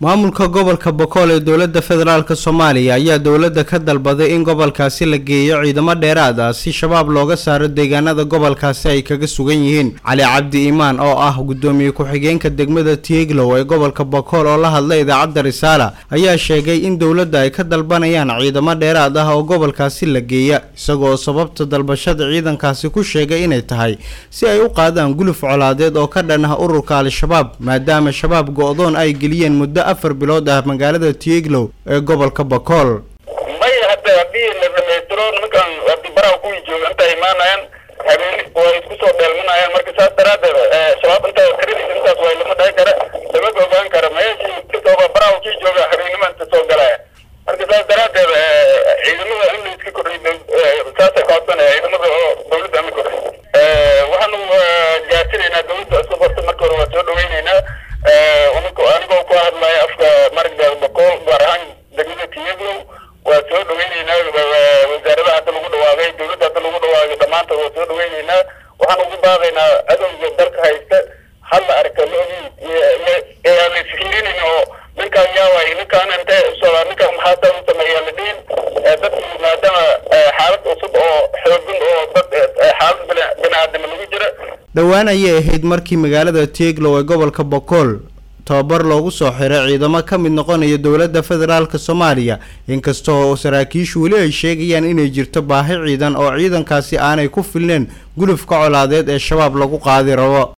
maamulka gobolka bokool ee dowladda federaalk soomaaliya ayaa dowladda ka dalbaday in gobolkaasi la geeyo ciidamo dheeraad ah si shabaab looga saaro deegaanada gobolkaasi ay kaga sugan yihiin cali cabdi iimaan oo ah guddoomiye ku-xigeenka degmada tieglow ee gobolka bokool oo la hadlay idaacadda risaala ayaa sheegay in dowladda ay ka dalbanayaan ciidamo dheeraad ah oo gobolkaasi la geeya isagoo sababta dalbashada ciidankaasi ku sheegay inay tahay si ay u qaadaan guluf colaadeed oo ka dhan ah ururka al-shabaab maadaama shabaab go-doon ay geliyeen muddo afar bilood ah magaalada tieglow ee gobolka bokool may hadda haddii la dhamaystiro nimankan haddii baraha kuwii jooga inta imaanayaan habeeni way isku soo dheelmanayaan marka saas daraadeed shabaab inta tiradiisa intaas way lama dhahi kara lama ogaan kara meeshii kasooba baraha kii jooga habeenima inta soo galaya marka saas daraadeed ciidamada in la iska kordhiyo saasay kaodsanaya ciidamada oo dawladda ama kordhiyo waxaanu gaasinaynaa dawladda isku qorta marka hore waa soo dhaweyneynaa anigoo ku hadlaya afka maragda bokool gaar ahaan degmada tiyaglow waa soo dhaweyneynaa wasaaradaha hadda lagu dhawaaqay dawladda hadda lagu dhawaaqay dhammaantood waa soo dhaweyneynaa waxaan ugu baaqaynaa adowga dalka haysta halla arka la isfiirinin oo ninkaan yaaway ninkaan intee usocdaa ninkaan maxaa saa u sameeyaa la dhihin dadkii maadaama xaalad cusub oo xoogin oo dad xaalad bini-aadama lagu jira dhowaan ayay ahayd markii magaalada tieglow ee gobolka bokool tababar loogu soo xiray ciidamo ka mid noqonaya dowladda federaalk soomaaliya inkasta oo saraakiishu weli ay sheegayaan inay jirto baahi ciidan oo ciidankaasi aanay ku filneen gulufka colaadeed ee shabaab lagu qaadi rabo